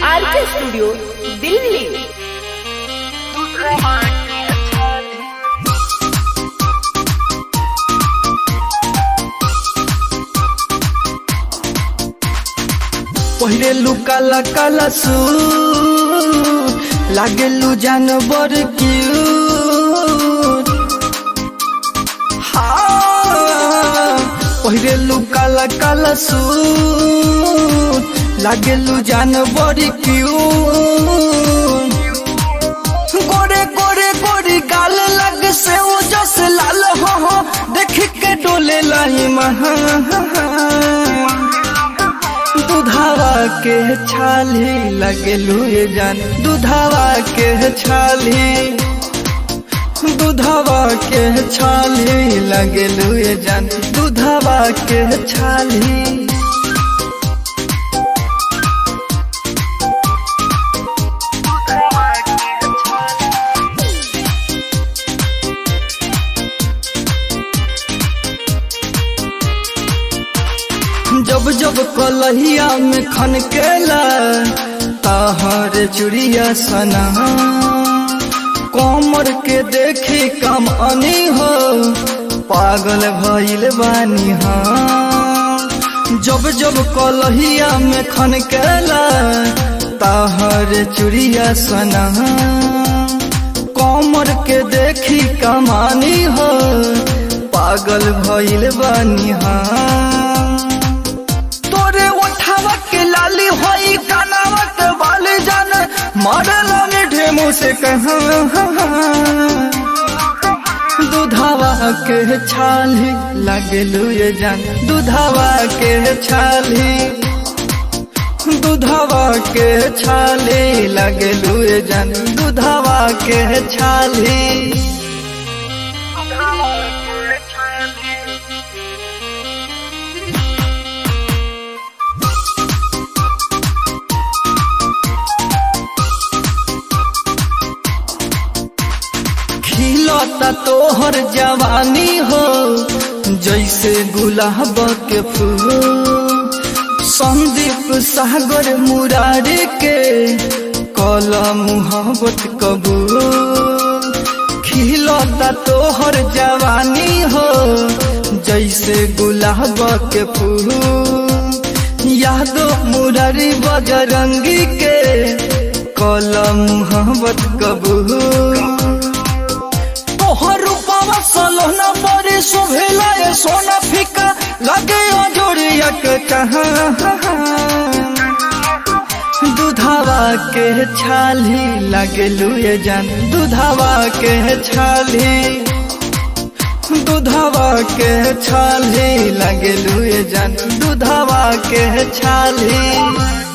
आर के स्टूडियो दिल्ली पहिले लू काला काला सू लागेलू जानवर क्यूट हाँ पहिले लू काला काला सू लागेलू जानवर क्यूट गोरे गोरे गोरी गाल लग से वो जस लाल हो हो देख के डोले लाई महा दुधावा के छाली लगेलू ये जान दुधावा के छाली दुधावा के छाली लगेलू ये जान दुधावा के छाली जब जब कलहिया में खनकेला तहर चुड़िया सना कमर के देखी कम अनी हो पागल भइल बानी हाँ जब जब कलहिया में खनकेला तहर चुड़िया सना कमर के देखी कमानी हो पागल भइल बानी हाँ तोरे उठावा के लाली होई कानावा के बाली जान मारला मीठे मुँह से कहा दुधावा के छाली लगलू ये जान दुधावा के छाली दुधावा के छाली लगलू ये जान दुधावा के छाली खिलता तोहर जवानी हो जैसे गुलाब के फूल संदीप सागर मुरारी के कला मुहब्बत कबूल खिलता तोहर जवानी हो जैसे गुलाब के फूल यादो मुरारी बजरंगी के कला मुहब्बत कबूल तोहर रूपवा सलोना बड़ी शोभेला ये सोना फीका लगे जोड़िया के कहा दुधावा के छाली लगलू ये जान दुधावा के छाली दुधावा के छाली लगलू ये जान दुधावा के छाली